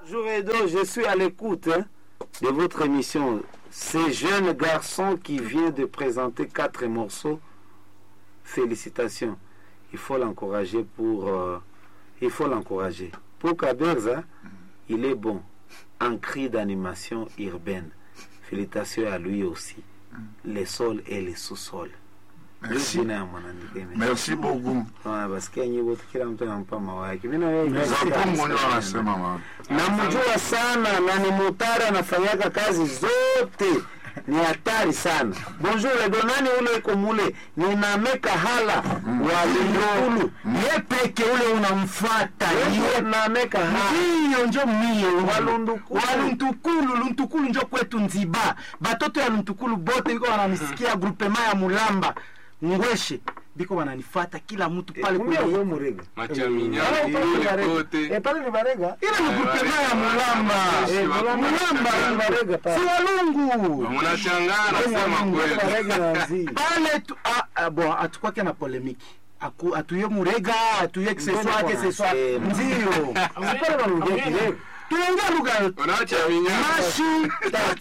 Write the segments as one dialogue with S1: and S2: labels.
S1: Bonjour Edo, je suis à l'écoute hein, de votre émission. Ce jeune garçon qui vient de présenter quatre morceaux, félicitations. Il faut l'encourager pour. euh, il faut l'encourager. Pour Kaberza, il est bon en cri d'animation urbaine. Félicitations à lui aussi. Les sols et les sous-sols.
S2: Merci.
S1: Jina ya mwanamke ime-
S2: Merci beaucoup.
S1: Ah, basikia nyimbo tu kila mtu anampa mawake. Mimi na wewe
S2: Mzangu ndio anasema mama.
S1: namjua sana na ni mutari anafanyaka kazi zote ni hatari sana bonjour donani ule iko mule ninameka hala wa lindulu
S3: ye peke ule unamfuata
S1: Ye nameka hala
S3: hiyo njo mie
S1: Walundukulu.
S3: waluntukulu luntukulu njo kwetu nziba batoto ya luntukulu bote biko wananisikia grupema ya mulamba ngweshe biko wananifata kila mtu pale
S1: Kumbia
S3: kwenye
S1: uwe murega
S4: Machaminya
S1: Pale ni
S4: kule
S1: Barega.
S4: kote.
S1: Eh, pale ni barega
S3: ile ni grupema ya mulamba
S1: Eh, Mulamba-
S3: mulamba
S1: ni barega pale
S3: si walungu
S4: Munashangaa nasema kweli.
S1: barega na nzi
S3: pale tu, ah, ah, bon atukwake na polemiki Aku- atuye murega atuye kiseswake seswa
S1: Eh,
S3: ndio
S1: pale wanaongea kirega
S3: tuongea lugha yote
S4: Unachaminya.
S3: mashi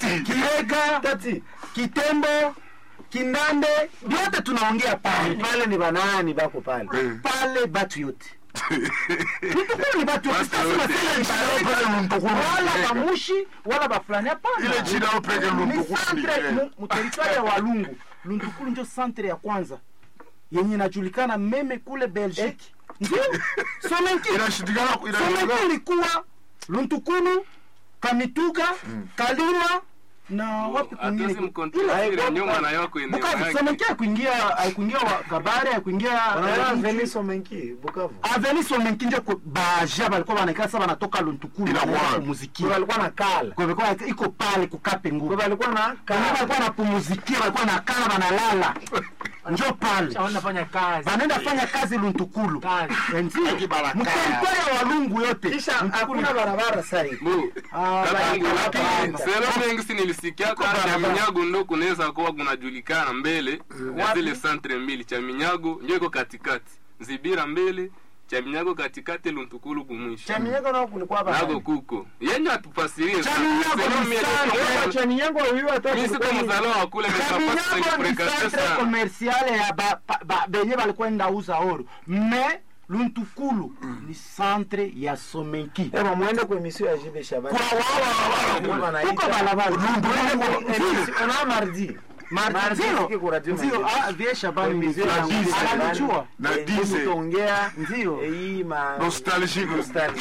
S3: kirega
S1: tati
S3: kitembo kindande vyote tunaongea pale
S1: pale ni banani bako pale
S3: pale batu yote Nitukuru ni batu yote.
S4: Batu
S3: Sasa
S4: yote.
S3: nasema ni batu yote. wala bamushi wala bafulani hapana
S2: Ile jina upeke
S3: ni
S2: Luntukulu ni
S3: centre
S2: gani?
S3: mu- mu territoire ya walungu luntukulu njo centre ya kwanza yenye inajulikana meme kule belgique ndio somenki
S2: Inashindikana
S3: somenki
S2: inashindikana.
S3: ilikuwa luntukulu kamituga kalima na wapi
S4: Hatuwezi
S3: kwingine
S4: mkontrole nyuma na yako eneo
S3: bukavu
S4: yake.
S3: somenki haikuingia haikuingia wa- kabare haikuingia
S1: wanaona
S3: eh,
S1: Venice Omenki Bukavu
S3: aveni somenki njo ku- baja balikuwa banaikala sasa banatoka luntukulu
S2: Ila
S3: wanaenda
S2: wapi?
S3: kupumuzikia.
S1: kwa walikuwa na kala
S3: Kwa hivyo kwa- iko pale kukape nguvu
S1: kwa walikuwa na
S3: Kama
S1: kala
S3: walikuwa wanapumuzikia walikuwa nakala wanalala njo pale
S5: wanafanya kazi
S3: wanaenda fanya kazi luntukulu
S5: Kazi.
S3: Eh, ndio.
S2: Akibaraka.
S3: mteritoria ya walungu yote
S1: kisha
S3: Luntukulu-
S1: hakuna barabara sasa hivi
S4: Bu,
S3: Ah,
S4: Katangu,
S3: barabara.
S4: lakini sehemu mengi si nilisikia kama Chaminyago ndo kunaweza kuwa kunajulikana mbele ya zile santre mbili. Chaminyago ndio iko katikati, Nzibira mbele, Chaminyago katikati, Luntukulu kumwisho.
S1: Chaminyago nao kulikuwa hapa
S4: Nago kuko yenye atufasirie sana.
S3: Chaminyago
S4: Sehemu
S3: ni
S4: yenye
S3: sana.
S4: tuko-
S1: Chaminyago huyu hata
S4: Mimi siko mzaliwa wa kule, mais ça passe
S3: Chaminyago ni
S4: fréquenter
S3: centre
S4: sana.
S3: commercial ya ba- ba- ba- benye balikwenda uza oro me luntukulu ni centre ya somenki
S1: Ema muende kwa emission ya Jibe Shabani.
S3: Kwa wala-
S1: Kwa wanaita-
S3: Kuko balabala.
S1: Emission- Ona mardi. Mardi
S3: Ndio.
S1: siki kwa radio
S3: Ndio,
S1: Mandela.
S3: ah, vie Shabani
S1: Emission ya
S3: ndio.
S1: Jibe Shabani.
S3: Ananijua.
S2: Na
S1: Eh,
S2: dize.
S1: tutaongea
S3: Ndio.
S1: eh, hii ma
S2: Nostalgique.
S1: nostalgie.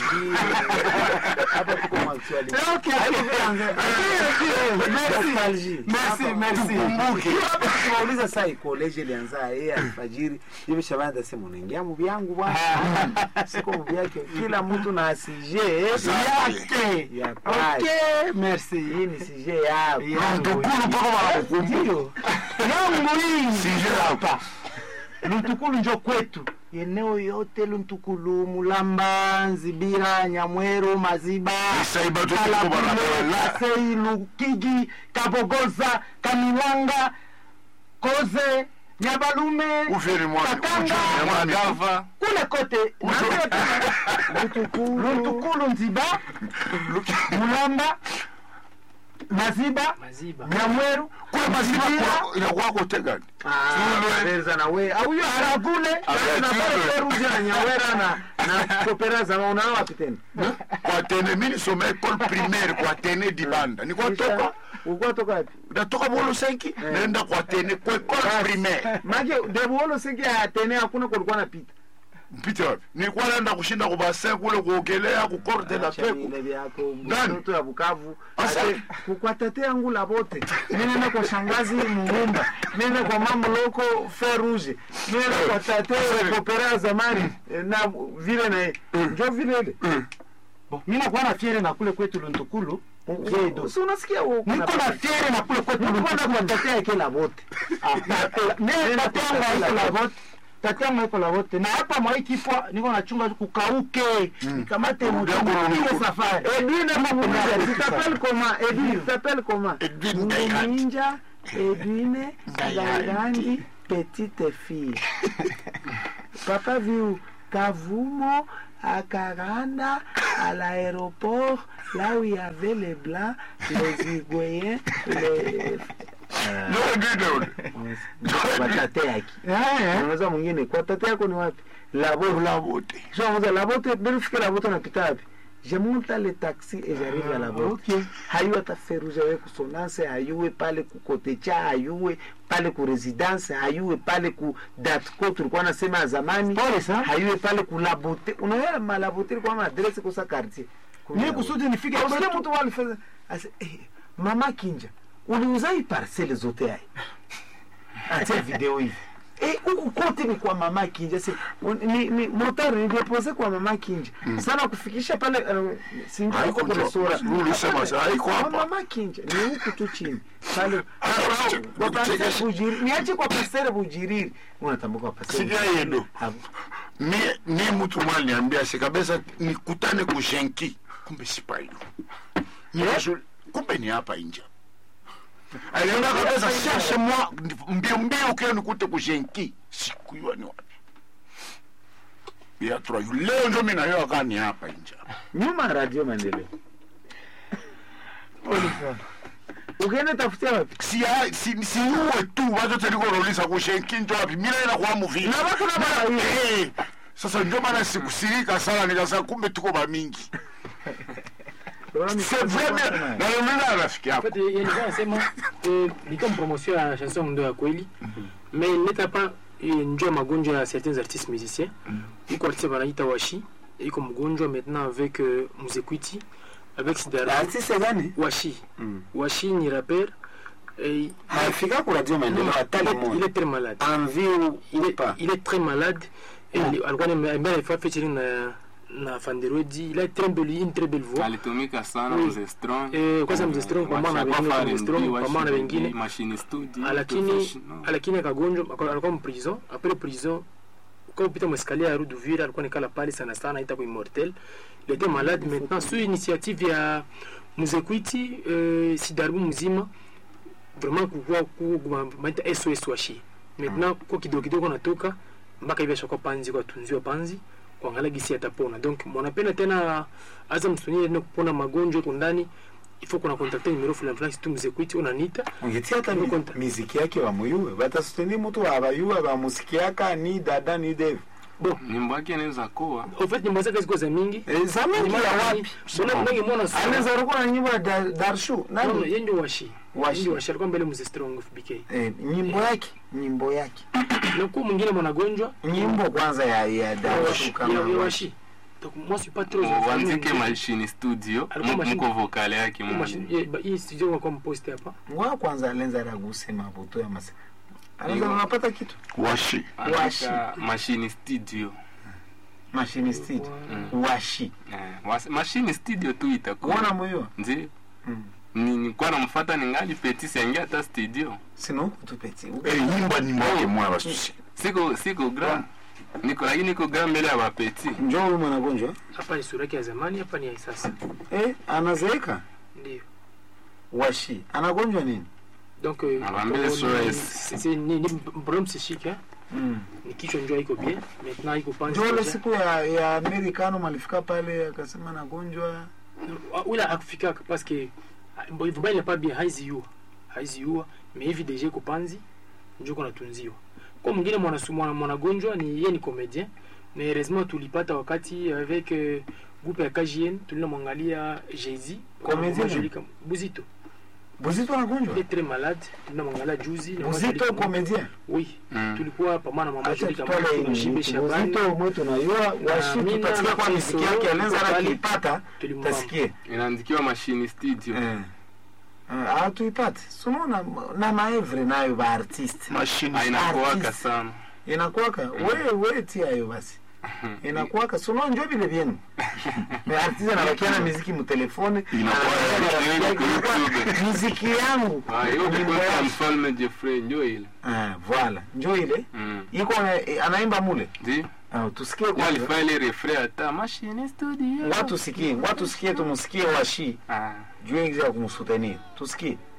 S1: Hapa tuko mwa actuality.
S3: Okay, okay.
S1: Nostalgie.
S3: Merci,
S1: Hapa,
S3: merci.
S1: tukumbuke. Hapa tunauliza saa hii college ilianza yeye alfajiri. Jibe Shabani atasema unaingia mu vyangu bwana. Siko mu vyake. Kila mtu na asije
S3: Yake.
S1: ya kwake.
S3: Okay, merci.
S1: Hii ni sije yako.
S2: Luntukulu mpaka wanakukumbuka.
S1: Ndio.
S3: yangu hii
S2: Sije hapa.
S3: luntukulu njo kwetu eneo yote luntukulu mulamba nzibira nyamweru maziba
S2: Isaiba tu tuko
S3: Kalabule,
S2: barabara.
S3: kasei lukigi kabogoza kamilanga koze nyabalume
S2: Ufiri mwa-
S3: Katanga.
S2: ujue mwa-
S4: Gava,
S3: kule kote luntukulu nziba mulamba maziba
S5: maziba
S3: nyamweru
S2: Kule maziba kwa- inakuwa kote gani?
S1: Berza na we. Au hiyo
S3: aragule
S1: na pale Perugia na Nyawera na na Kopera za unao wapi tena?
S2: Kwa tene mimi nisome école primaire kwa tene dibanda. Niko toka
S1: Ulikuwa toka wapi?
S2: natoka bolo senki naenda kwa tene kwa école primaire.
S1: Mage debuolo singi ya tena hakuna kulikuwa napita.
S2: Mpite wapi? Nilikuwa naenda kushinda kwa bassin kule kuogelea ku corde la
S1: Acha
S2: peku.
S1: vile vyako
S2: Nani?
S1: mtoto ya Bukavu.
S2: Asa-
S1: Ate kukwatete yangu la bote. Mimi naenda kwa shangazi Mumumba. Mimi naenda kwa mama loko Fer Rouge. Mimi naenda kwa tate Kopera zamani eh, na vile na ndio vile ile.
S3: mi nakuwa na fiere na kule kwetu luntukulu jedo
S1: Si unasikia wewe uko
S3: niko na fiere na kule kwetu
S1: Nilikuwa
S3: luntukulu
S1: nakutetea kila bote.
S3: Mimi tatangu haiko la vote tatangu haiko la vote na hapa mwaikipwa niko nachunga tu kukauke nikamate mchungu ile safari
S1: Edwin Mamuninja, tu t'appelles comment Edwin, tu t'appelles comment
S2: Edwin Gayandi.
S1: Ninja, Edwin Gayandi, petite fille. Papa viu
S5: Kavumo à Karanda, à l'aéroport, là où il y avait les Blancs, les Uruguayens, les... Kwa tate yake. Unaweza mwingine kwa tate yako ni wapi? Labo
S2: labote
S5: Je vous la vote, belle fille la vote napita wapi? Je monte dans le taxi et j'arrive à la vote. Hayuwe hata feruja we kusonanse, hayuwe pale ku kotecha, hayuwe pale ku residence, hayuwe pale ku datco tulikuwa nasema ya zamani.
S3: Pole sana.
S5: Hayuwe pale ku labote. Unaona malabote ilikuwa na adresse kwa sa quartier.
S3: Mimi kusudi nifike
S5: Unasikia mtu walifanya ase eh, mama Kinja, uliuza hii parcele zote hai. Acha video hivi. Eh, huku kote ni kwa mama Kinja. Si, un- ni, ni motari nilipose kwa mama Kinja. Sana kufikisha pale uh, singi
S2: Haiko
S5: kwa
S2: njo-
S5: sura.
S2: ulisema sa- haiko
S5: Kwa
S2: hapa.
S5: mama Kinja ni huku tu chini. Pale
S2: Ah,
S5: kwa parcele
S2: kuchekesha.
S5: bujiri. Niache kwa parcele bujiriri. Unatambuka kwa parcele.
S2: Sikia yedo. mie ni mtu mwa aliniambia si kabisa nikutane kushenki kumbe sipayo Nikashu- kumbe ni hapa inja alienda kabisa shashe mwa mbio mbio kio nikute kushenki sikuyua ni wapi biatra yu leo ndio mimi nayo aka ni hapa inja
S5: Nyuma ya radio maendeleo. Ukienda tafutia wapi?
S2: si si siuwe tu watu telikorolisa kushenki njo wapi mimi naenda kwa muvili
S5: Na watu na mara hiyo.
S2: Eh, sasa ndio maana sikusirika sana nikasema kumbe tuko bamingi c'est vrai mais na mimi rafiki
S6: En
S2: yako
S6: fait, nilikuwa nasema eh, ni kama promotion ya chanson ndo ya kweli mais neta pa eh, njoo ya magonjwa ya certains artistes musiciens iko artiste wanaita washi iko mgonjwa maintenant avec euh, muzekwiti avec sidara
S1: artiste gani
S6: washi
S1: Mm.
S6: washi ni rapper eh,
S1: haifika ku radio maendeleo
S6: non,
S1: hata
S6: il est- il
S1: limoja
S6: est très malade
S1: envie ou
S6: il
S1: ou
S6: est,
S1: pas
S6: il est très malade et ali- alikuwa ambaye alifanya featuring na na Fanderodi il a très belle une très belle voix
S4: alitumika sana
S6: Oui.
S4: mzee strong
S6: Eh, kwanza mzee Strong pamoja na
S4: Washakuwa
S6: wengine, mzee
S4: R&B,
S6: Strong pamoja na
S4: washi-
S6: wengine.
S4: machine studio
S6: lakini
S4: professional.
S6: lakini akagonjwa aka- alikuwa mprison après prison kwa kupita mweskalier ya rue d'Uvira alikuwa nikala pale sana sana ita kwa immortel il était malade maintenant sur initiative ya muzekwiti euh, sidarbu mzima vraiment kukua kumaita sos washi maintenant kwa kidogo kidogo natoka mpaka hivi ashakuwa panzi kwa tunziwa panzi kuangalia gisi atapona donc mwanapenda tena aza msonini tena kupona magonjwa iko ndani ifo kuna kontakte numero fulani fulani situ mzekwiti unanita
S1: ungetia hata
S6: Ndio
S1: mi-
S6: konta-
S1: miziki yake wamuyuwe batasuteni mutu abayuwe bamusikiaka ni dada ni dev
S6: bon
S4: nyimbo yake inaweza kuwa
S6: en fait nyimbo zake ziko za mingi
S1: Eh, za mingi ya wapi
S6: unangemwona sana
S1: anaweza rukuwa na nyimbo ya Dar- darshu
S6: Non,
S1: nani
S6: yeye ndio washi
S1: Washi.
S6: ndio washi alikuwa mbele mzee strong of BK
S1: Eh, nyimbo yake nyimbo yake
S6: na kwa mwingine mwanagonjwa
S1: nyimbo kwanza ya ya darshu
S6: ya
S1: kama
S6: ya
S1: washi.
S6: washi donc moi je suis pas trop
S4: uandike machine studio
S6: Alikuwa
S4: mu-
S6: machine-
S4: muko vokale yake
S6: Kwa
S4: mu-
S6: machine- ye- ba- hii studio kwa compost hapa
S1: ngoa kwanza alenza raguse mabuto ya masa anaweza
S4: Iyo.
S1: unapata kitu
S2: washi
S1: Washi.
S4: andika machine studio
S1: machine steed washi
S4: Eh, was- machine studio tu
S1: kuona
S4: itakuwa
S1: moyo
S4: ndio
S1: Mm.
S4: Ni- nilikuwa namfuata ningali peti siangia hata studio
S1: sino kutupeti
S2: Eh, nyimba nyimbo yake mwa basusi
S4: siko siko gram niko lakini niko gram mbele ya bapeti
S1: njoo huyu mwanagonjwa
S6: hapa ni sura yake ya zamani hapa ni ya sasa
S1: eh anazeeka
S6: ndio
S1: washi anagonjwa nini
S6: donc euh,
S4: Anawaambia
S6: ni-
S4: SOS.
S6: c'est- c'est- ni ni problème psychique hein
S1: mm.
S6: ni kichwa njoo iko bien maintenant iko panzi
S1: njoo ile
S6: déjà.
S1: siku ya ya amerikano malifika pale akasema nagonjwa
S6: ula akufika parce que bon il n'est pas bien haizi yua haizi yua mais hivi déjà iko panzi njoo kuna tunziwa kwa mwingine mwana mwana mwanagonjwa ni yeye ni comédien mais heureusement tulipata wakati avec euh, groupe ya KJN tulinamwangalia Jay-Z
S1: Comédien?
S6: Buzito
S1: buzito
S6: il
S1: anagonjwa
S6: est très malade tulinamwangalia juzi na
S1: buzito
S6: mwaka-
S1: komedien
S6: oui
S4: Mm.
S6: tulikuwa pamoja na mama
S1: acha
S6: Juli kama
S1: tutole
S6: tunashibe Shabani
S1: buzito mwetu najua washi
S6: Mina
S1: tutasikia kwa
S6: na
S1: miziki
S6: Fiso,
S1: yake alenza
S6: Pale.
S1: akiipata
S6: tulimwamba
S1: tasikie
S4: inaandikiwa machine studio
S1: eh Eh, atuipate sunaona na maevre nayo baartiste
S2: mashini
S4: Ah, inakuwaka
S1: Artist.
S4: sana
S1: inakuwaka we we tiayo basi inakuwaka suno njo vile vyenu Me artiste anabakia na miziki mutelefone
S2: Inakuwa
S1: anabakia na
S4: ya
S1: rafiki yake,
S4: YouTube.
S1: inakuwa miziki yangu
S4: Ah, hiyo
S1: nyimbo
S4: kwa
S1: yangu.
S4: mfalme Jeffrey ndio ile
S1: Ah, voilà njo ile
S4: Mm.
S1: iko na- anaimba mule
S4: ndio
S1: Ah, tusikie
S4: Ndio
S1: kwanza
S4: alifanya ile refrain hata machine studio
S1: watu sikie watu sikie tumusikie washi
S4: ah
S1: juu ya kumsutenir tusikie